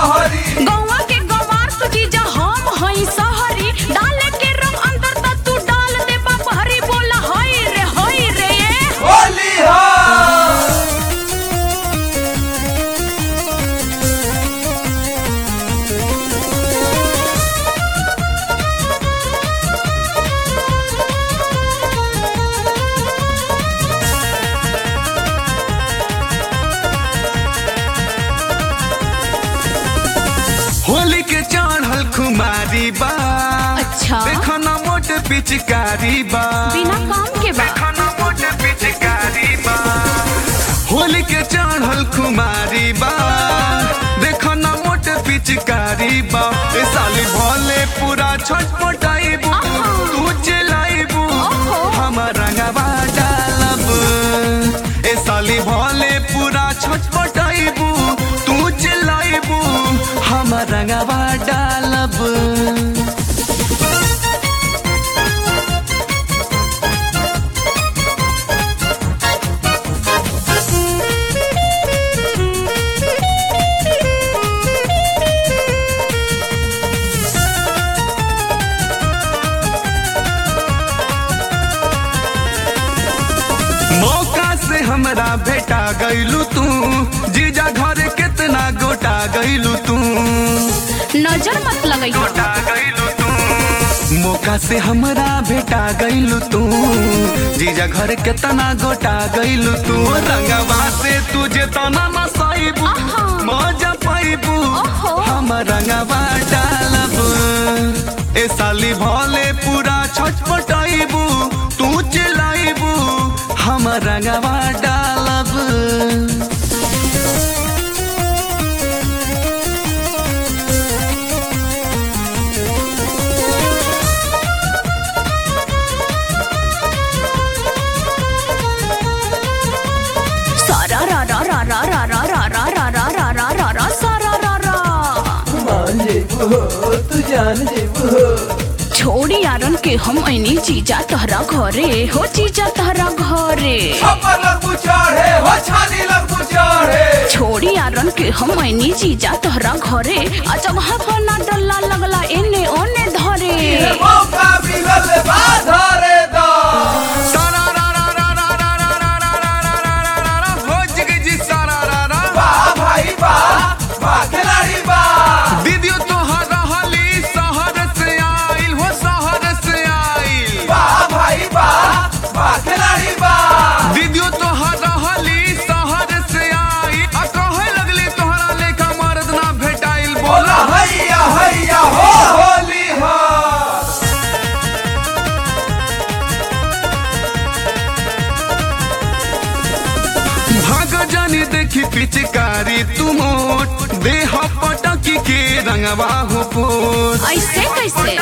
लहरी गौवा के गवार तो जीजा हम हई सहरी डाले के रंग अंदर त तू डाल दे बहरी बोला हई रे हई रे होली हो होली के चढ़ल खुमारी बा अच्छा देखो ना मोट पिचकारी बा बिना काम के बा देखो ना मोट पिचकारी बा होली के चढ़ल खुमारी बा देखो ना मोट पिचकारी बा ए साली भोले पूरा छटपटाइबू आहा। तू चिल्लाइबू ओहो। हम रंगवा डालब ए साली भोले पूरा छटपटाइबू तू चिल्लाइबू हम रंगवा डालब मौका से हमरा भेटा गईलू तू जीजा घर कितना गोटा गईलू तू नजर मत लगाइयो गोटा गईलू तू मौका से हमरा भेटा गईलू तू जीजा घर कितना गोटा गईलू तू रंगवा से तुझे तना नसाइबू आहा। मजा पाइबू ओहो। हम रंगवा डालब ए साली भोले पूरा छटपटाइबू तू चिल्लाइबू हम रंगवा डालब सारा रा रा रा रा रा रा रा रा रा रा रा रा रा रा सारा रा रा मान जेबू हो तू जान जेबू हो छोड़ी यारन के हम ऐनी जीजा तहरा घरे हो जीजा तहरा घरे छप्पर लगू चढ़े हो छानी लगू चढ़े छोड़ी यारन के हम ऐनी जीजा तहरा घरे आ जगह पर ना डल्ला लगला एने ओने धरे ये मौका मिलल बा धरे दा सारा रा रा रा रा रा रा रा रा रा रा रा रा रा रा हो जग जी सारा रा रा बा भाई बा बा खिलाड़ी बा दीदियो तोहर रहली शहर से आइल हो शहर से आइल बा भाई बा बा खिलाड़ी बा दीदियो तोहर रहली शहर से आइल आ कहे लगली तोहरा लेखा मर्द ना भेटाइल बोला बोला हैया हैया हो होली हो भाग जानी देखी पिचकारी तुम देह पटकी के रंगवा हो पोत ऐसे कैसे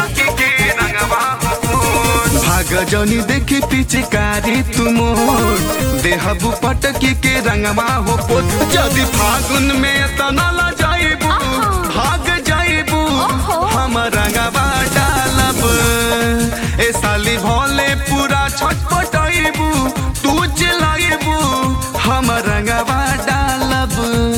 भाग जनी देखी पिचकारी तुम देह पटकी के रंगवा हो पोत यदि फागुन में तना ला जाइबू आहा। भाग जाइबू ओहो। हम रंगवा डालब ए साली भोले पूरा छटपटाइबू तू चिल्लाइबू हम रंगवा डालब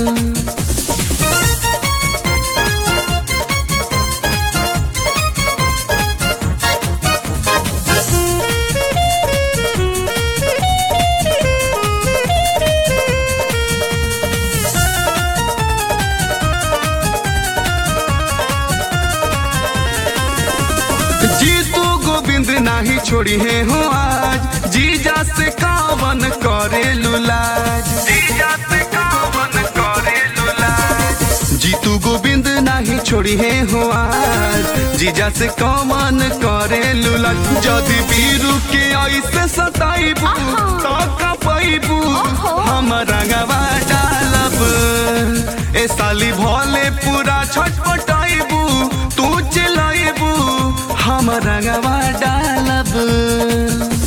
जीतू गोविंद नाही छोड़ी है हो आज जीजा से कावन करे लुलाज जीजा से कावन करे लुलाज जीतू गोविंद नाही छोड़ी है हो आज जीजा से कावन करे लुलाज जदि बीरू के ऐसे सताइबू आहा। तो कपाइबू ओहो। हम रंगवा डालब ए साली भोले पूरा छटपटाइबू तू चिल्लाइबू हम रंगवा डालब